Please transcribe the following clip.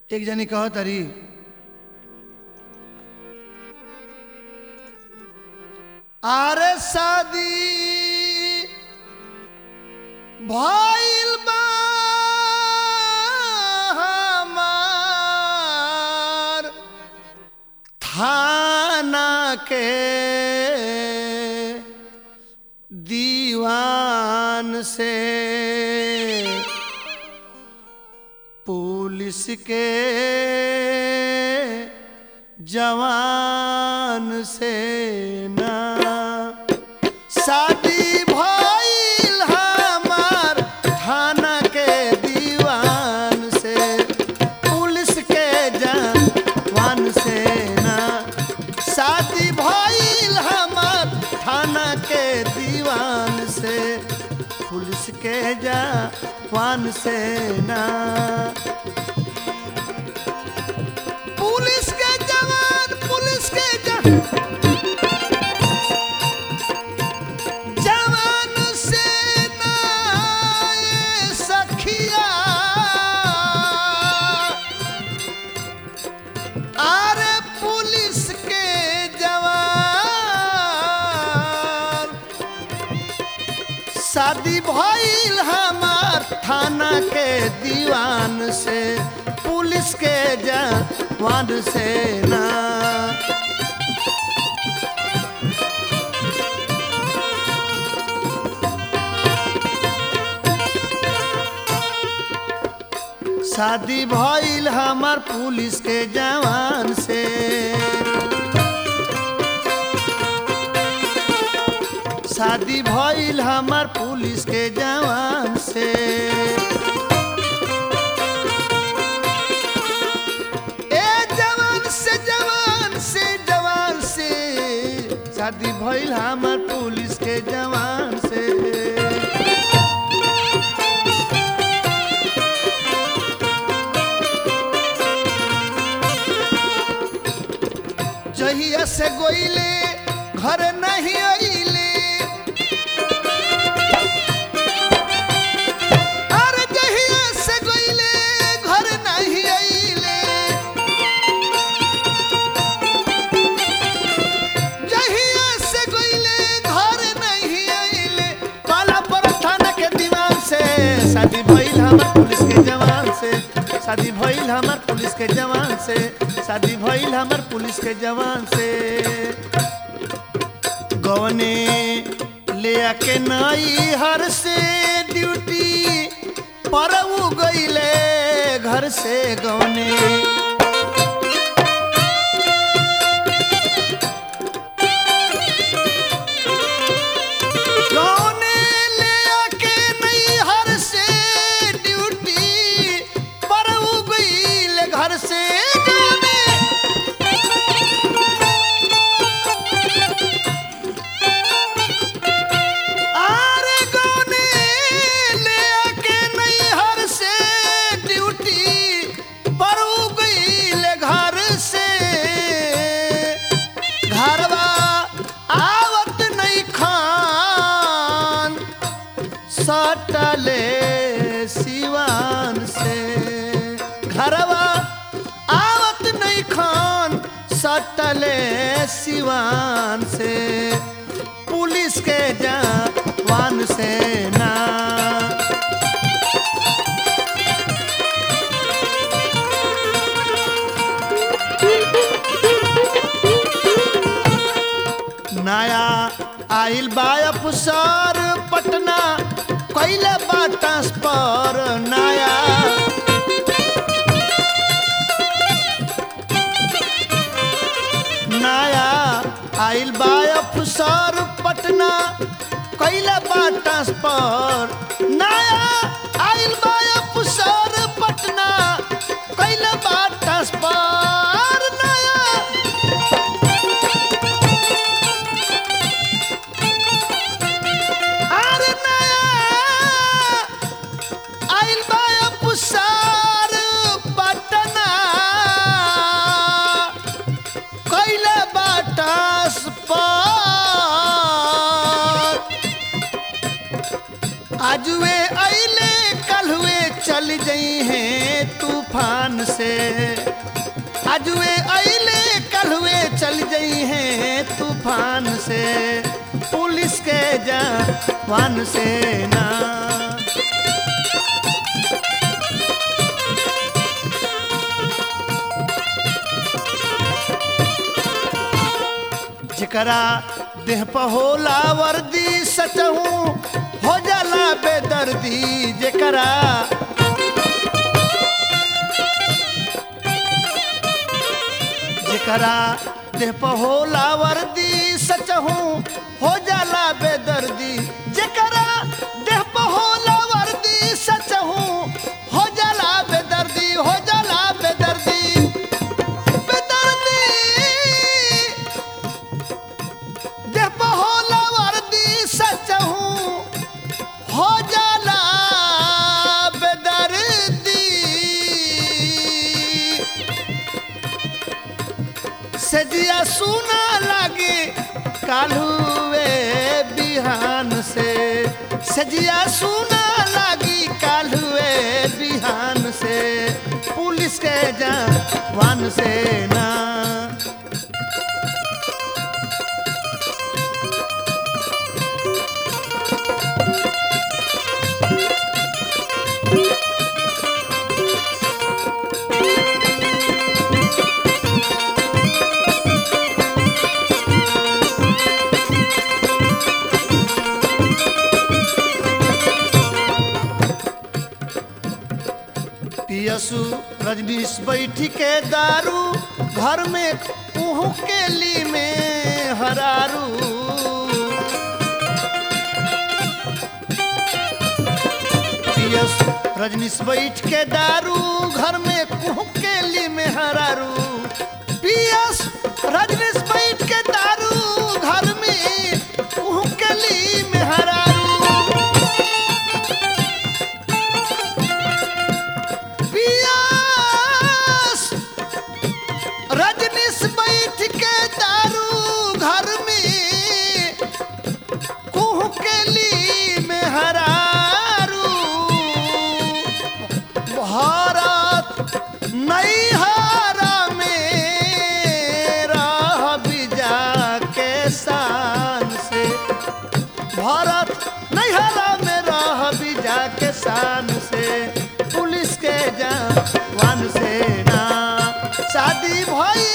एक जनी कह तरी आरे शादी भइल बा हमार थाना के दीवान से पुलिस के जवान से ना शादी भइल हमार थाना के दीवान से पुलिस के जवान से ना शादी भइल हमार थाना के दीवान से पुलिस के जवान से ना पुलिस के जवान पुलिस के जवान जवान से ना ये सखिया अरे पुलिस के जवान शादी भइल हमार थाना के दीवान से पुलिस के जवान से ना शादी भइल हमार पुलिस के जवान से शादी भइल हमार पुलिस के जवान से ए जवान से जवान से जवान से शादी भइल हमार पुलिस के जवान से जहिया से गोइले घर नहीं अइले अरे जहिया से गोइले घर नहीं अइले जहिया से गोइले घर नहीं अइले काला पर थाना के दीवान से शादी भइल हमार पुलिस के जवान से शादी भइल हमार पुलिस के जवान से शादी भइल हमार पुलिस के जवान से गवने ले आके नई हर से ड्यूटी पर उ गईले घर से गवने गवने ले आके नई हर से ड्यूटी पर उ गईले घर से गवने आरे गौने ले आके नैहर से ड्यूटी पर उ गईले घर से घरवा आवत नहीं खान सटले सिवान से घरवा आवत नहीं खान सटले सिवान से पुलिस के जवान से ना नया आइल बा अफसर पटना कैले बा ट्रांसफर नया नया आइल बा अफसर पटना कैले बा ट्रांसफर नया आइल बा अफसर पटना कैले बा ट्रांसफर नया अरे नया आइल बा अफसर पटना कैले बा ट्रांसफर आजुए अइले कल कल हुए चल गई हैं तूफान से आज वे अले कल हुए चल गई हैं तूफान से पुलिस के जवान से ना जकरा देह पर होला वर्दी सचहू हो जाला बेदर्दी जकरा जकरा देह पर होला वर्दी सचहू हो जाला बेदर्दी जकरा देह पर होला वर्दी सचहू हो जाला बेदर्दी हो जाला बेदर्दी बेदर्दी देह पर होला वर्दी सचहू हो जाला बेदर्दी सजिया सुना लागे कालुए बिहान से सजिया सुना लागी कालुए बिहान से पुलिस के जवान से ना पियसु रजनीश बैठी के दारू घर में उहू के ली में हरारू पियस रजनीश बैठ के दारू घर में कुहू के ली में हरारू पियस रजनीश बैठ के दारू घर में कुहू के ली में हरारू पियास रजनीश बैठ के दारू घर में कुह के ली में हरारू भारत नहीं हारा मेरा बिजा के शान से भारत नहीं हरा मेरा बिजा के शान से पुलिस के जवान से ना शादी भई